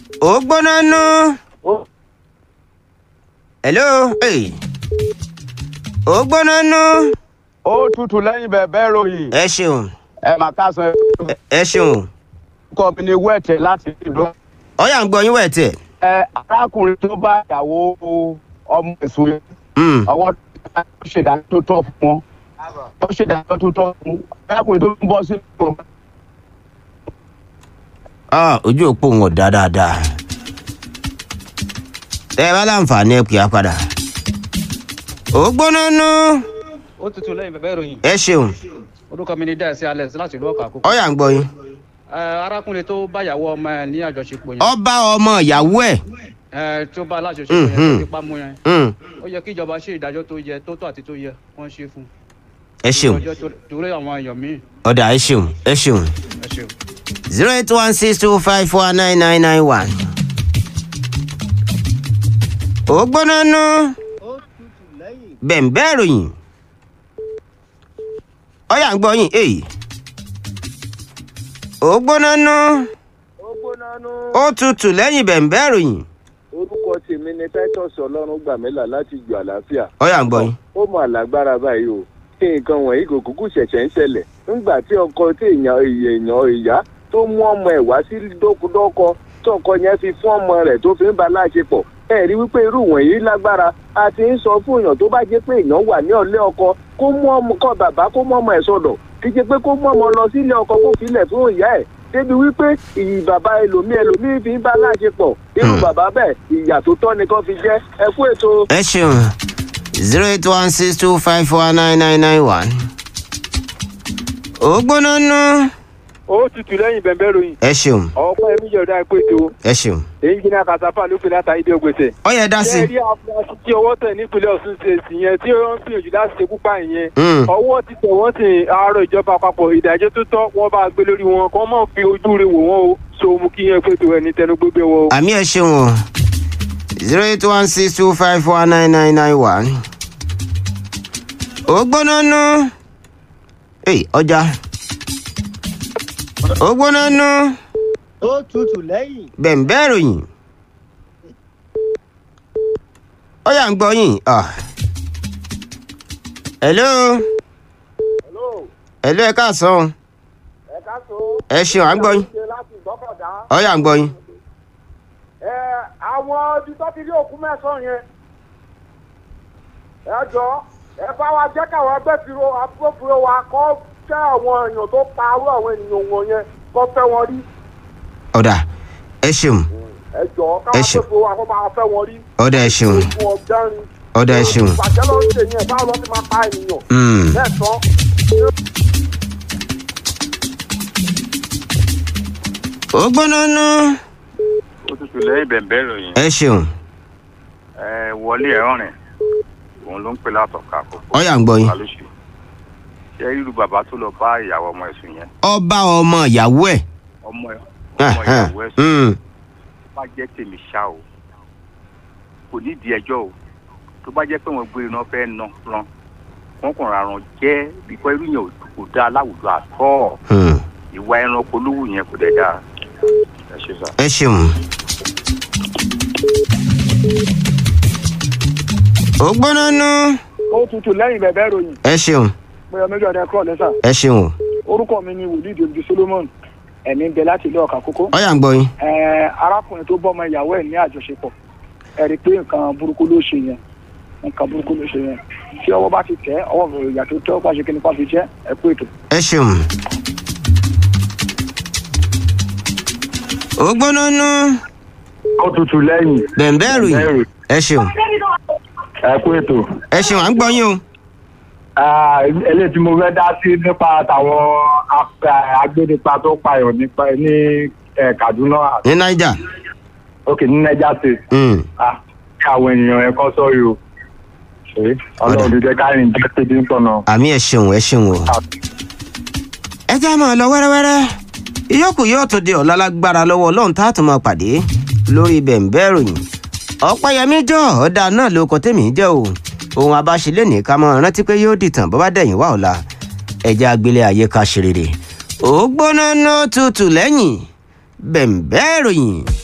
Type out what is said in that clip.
ó gbóná nú. Ó- hello. Hey. ó gbóná nú. ó tutù lẹ́yìn bẹ̀bẹ̀ ròyìn ẹ ṣeun ẹ mà ká sọ ẹ- ẹ ṣeun. ẹ̀kọ́ mi ní wẹ́ẹ̀tẹ̀ láti ìlú. ọ̀yà ń gbọ́ yín wẹ̀ tẹ̀. ẹ arákùnrin tó bá ìyàwó ọmọ ẹ̀sùn yẹn Mm. ọwọ́ tó ṣèdájọ́ tó tọ́ fún wọn ó ṣèdájọ́ tó tọ́ fún arákùnrin tó ń bọ́ sí ìlú. Ah, ojú òpó wọn ò dá dáadáa. tẹ́ ẹ bá láǹfààní ẹ pè á padà. ó gbóná nú. ó tutù lẹ́yìn bẹ̀bẹ̀ ìròyìn ẹ ṣeun orúkọ mi ni dáìsí alex láti ìlú ọkà àkókò. ọ̀yà ń gbọ́ yín. Ẹ, arákùnrin tó báyàwó ọmọ ẹ ní àjọṣepọ̀ yẹn ọba ọmọ ìyàwó ẹ̀. ẹ, tó bá alájọṣepọ̀ yẹn Mhm. tó fipá mú yẹn Mm. ó yẹ kí ìjọba ṣe ìdájọ́ tó yẹ tó tọ́ àti tó yẹ wọ́n ṣe fún un. ẹ ṣeun Ìdájọ́ tó- torí àwọn èèyàn míì ọ̀dà ẹ ṣeun ẹ ṣeun. ẹ ṣeun. zero eight one six two five four nine nine nine one. ó gbóná nú. bẹ̀m̀bẹ́ ìròyìn. ọ̀yà ń gbọ́ yín èyí. ó gbóná nú. ó gbóná nú. ó tutù lẹ́yìn bẹ̀m̀bẹ́ ìròyìn. orúkọ tèmi ni titus ọlọ́run gbàmílà láti ju àlàáfíà. ọ̀yà ń gbọ́ yín. ó mọ àlágbára báyìí o kí nǹkan wọ̀nyí kò kúkú ṣẹ̀ṣẹ̀ ń ṣẹlẹ̀ nígbà tí ọkọ tí èèyàn èèyàn ìyá tó mú ọmọ ẹ̀ wá sí dókúdọ́kọ tọkọ yẹn fi fún ọmọ rẹ̀ tó fi ń ba láṣepọ̀ ẹ rí wípé irú wọ̀nyí lágbára a ti ń sọ fún èèyàn tó bá jẹ́ pé èèyàn wà ní ọ̀lẹ́ ọkọ kó mú ọmọ kọ bàbá kó mú ọmọ ẹ̀ sọ̀dọ̀ kí jẹ́ pé kó mú ọmọ lọ sílé ọkọ kó filẹ̀ fún ìyá ẹ̀ débi wípé ìyí bàbá ẹlòmíì ẹlòmíì fi ń bá láṣepọ̀ irú Hmm. bàbá bẹ́ẹ̀ ìyà tó tọ́ ni kó fi jẹ́ ẹ kú ètò. ẹ ṣeun zero eight one six two five four nine nine nine one. ó gbóná nú. ó tutù lẹ́yìn bẹ̀bẹ̀ ròyìn ẹ ṣeun ọ̀pọ̀ ẹ̀mí yọ̀ọ̀dá ẹ̀pẹ́ tó ẹ ṣeun. èyí jìnnà kàtàfà ló fi láta ìdí ògbèsè. ọ̀yà dá sí. ṣé rí afurasí tí ọwọ́ tẹ̀ nípínlẹ̀ ọ̀ṣun ṣe sí yẹn tí ó ń gbìyànjú láti ṣekú pa ìyẹn. Mm. ọwọ́ ti tẹ̀ wọ́n sì àárọ̀ ìjọba àpapọ̀ ìdájọ́ tó tọ́ wọ́n bá gbé lórí wọn kọ́ mọ̀ fi ojú rẹ̀ wò wọ́n o so mú kí yẹn pètò ẹni tẹnu gbégbé wọn o. àmì ẹ ṣeun o zero eight one six two five four nine nine nine one. ó gbóná nú. èyí ọjà. ó gbóná nú. ó tutù lẹ́yìn. bẹ̀m̀bẹ́ ìròyìn. ó yà ń gbọ́ yín. ah. hello. hello ẹ káàsán. ẹ ṣeun à ń gbọ́ yín. ó yà ń gbọ́ yín. àwọn ibi tó ti rí òkú mẹ́sàn-án yẹn ẹ jọ ẹ bá wa jẹ́ káwọn agbẹ́firo agbófinró wa kọ́ fẹ́ àwọn èèyàn tó pa arú àwọn ènìyàn wọn yẹn kọ́ fẹ́ wọn rí ọ̀dà ẹ ṣeun ẹ jọ Ẹ káwọn ṣe- agbófinró wa kọ́ máa fẹ́ wọn rí. ọ̀dà ẹ ṣeun ogun ọ̀gbẹ́rin. ọ̀dà ẹ ṣeun. ìbàjẹ́ ló ń ṣe yẹn báwo ló ti máa pa ènìyàn. Mm. lẹ́ẹ̀tọ́ ó gbóná nú. ó tutù lẹ́yìn bẹ̀m̀bẹ́ ìròyìn ẹ ṣeun ẹ wọlé ẹ̀rọ̀rìn òun ló ń pè látọ̀ka àkókò ó yà ń gbọ́ yín. alóṣù ṣé irú bàbá tó lọ bá ìyàwó ọmọ ẹ̀sùn yẹn ọba ọmọ ìyàwó ẹ̀. ọmọ ẹ̀ ọmọ ìyàwó ẹ̀sùn Mm. bá jẹ́ tèmi ṣá o kò nídìí ẹjọ́ o tó bá jẹ́ pé wọ́n gbé iná fẹ́ ná ran wọ́n kàn rárán jẹ́ bíkọ́ irú yẹn ò kò dáa láwùjọ àtọ́ Mm. ìwà ẹranko lówù yẹn kò dẹ̀ dáa ẹ ṣe sá. ẹ ṣeun. ó gbóná nú. ó tutù lẹ́yìn bẹ̀bẹ̀ ròyìn ẹ ṣeun bóyá méjì ọ̀dẹ kúrò lẹ́sà ẹ ṣeun. orúkọ mi ni wòlíì dòdò solomon ẹ̀mí ń bẹ láti ilé ọ̀kà kókó. ó yà ń gbọ́ yín. Ẹ, arákùnrin tó bọ́mọ ìyàwó ẹ̀ ní àjọṣepọ̀ ẹ rí i pé nǹkan burúkú ló ṣe yẹn nǹkan burúkú ló ṣe yẹn tí ọwọ́ bá ti tẹ̀ ọwọ́ mi ìyà tó tẹ́ ọ́ pàṣẹ kí ni kò fi jẹ́ ẹ kú ètò. ẹ ṣeun. ó gbóná nú. ó tutù lẹ́yìn bẹ̀m̀bẹ́ ìròyìn. ẹ ṣeun ẹ kú ètò. ẹ ṣeun à ń gbọ́ yín o. eléyìí tí mo fẹ́ dá sí nípa tàwọn agbénipa tó payọ̀ nípa ní kaduna ní niger. òkè ní niger state Mm. Ah, kí àwọn ènìyàn ẹ kọ́ sọ́rí o ṣe ọlọ́run ló jẹ́ káyìn jẹ́ tètè ń tọ̀nà. àmì ẹ ṣeun ẹ ṣeun o. ẹ já máa lọ wẹ́rẹ́wẹ́rẹ́ ìyókù yóò tún di ọ̀la lágbára lọ́wọ́ ọlọ́run tá a tún máa pàdé lórí bẹ̀ǹbẹ́ ìròyìn ọ̀pẹ́yẹmí jọ ọ̀dà náà ló kọ tèmi jẹ́ o ohun abáṣelé ní ká máa rántí pé yóò dìtàn bó bá dẹ̀yìn wá ọ̀la ẹja agbélé ayé ká ṣe rere ó gbóná ná tutù lẹ́yìn bẹ̀ǹbẹ́ ìròyìn